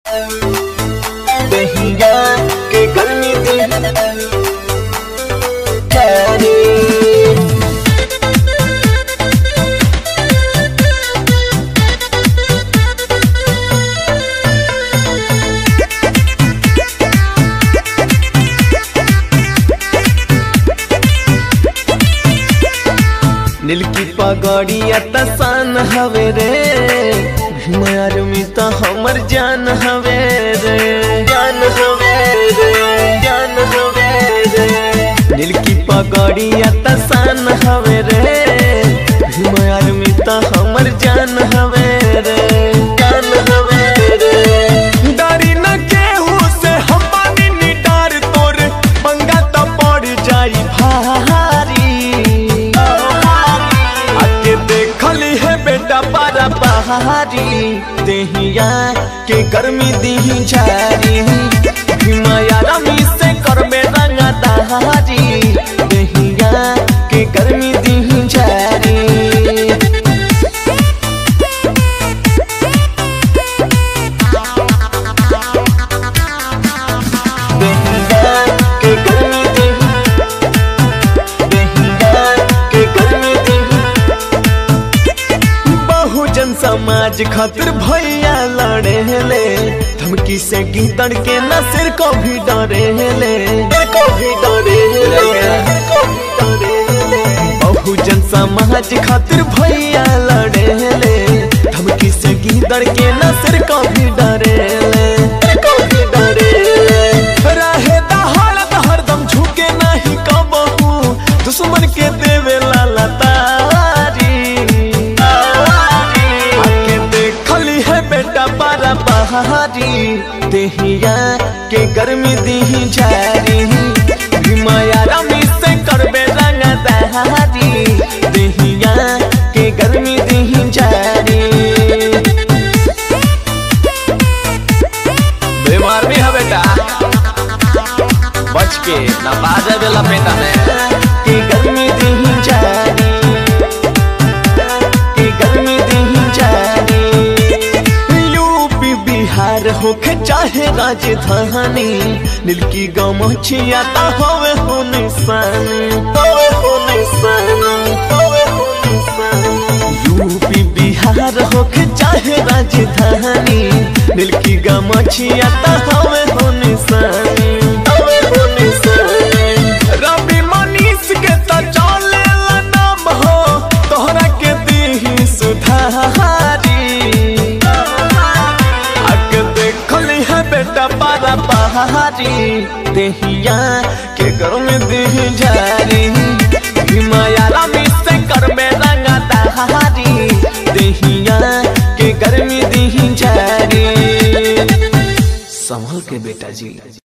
दहिया के गर्मी दे जाने नील की पगड़िया तसान हवे रे भीमार में तो हमर जान हवे रे जान हवे रे जान हवे रे नील की पगड़िया तसान हवे रे भीमार में तो हमर जान हवे रे जान हवे रे डरी न केहू से हम बानी नी डर तोर पंगा तो पड़ जाई भारी आके देखली है बेटा पारा पहाड़ी देहिया के गर्मी दी झारी हिमाया रमी से करबे रंगा दहारी देहिया के गर्मी दी झारी देहिया के गर्मी दी देहिया के गर्मी दी बहुजन समाज खातिर भैया लड़े ले धमकी से गीतड़ के न सिर को भी डरे ले को भी डरे बहुजन समाज खातिर भैया लड़े ले धमकी से गीतड़ के न सिर को भी डरे ले को भी डरे रहे दहाड़त हरदम झुके नहीं कबहू दुश्मन के देवे लाला तारी आके देखली है बेटा पारा पहाड़ी देहिया के गर्मी दी झारी हिमाया रमी से करबे रंगा दहारी देहिया के गर्मी दी झारी बीमार भी है बेटा बच के ना बाजा बेला बेटा में की गर्मी दी जानी की गर्मी दी जानी यूपी बिहार होके चाहे राजधानी नील की गमछिया ता होवे हो निशानी होवे हो निशानी होवे हो निशानी यूपी बिहार होके चाहे राजधानी नील की गमछिया ता होवे हो निशानी होवे हो निशानी रवि मनीष के त चले नाम हो तोहरा के दी सुधारी अग देखली है बेटा पारा पहाड़ी देहिया के घर में दी जारी हिमाया रमी से करबे रंगा दहारी देहिया के गर्मी दी जारी संभल के बेटा जी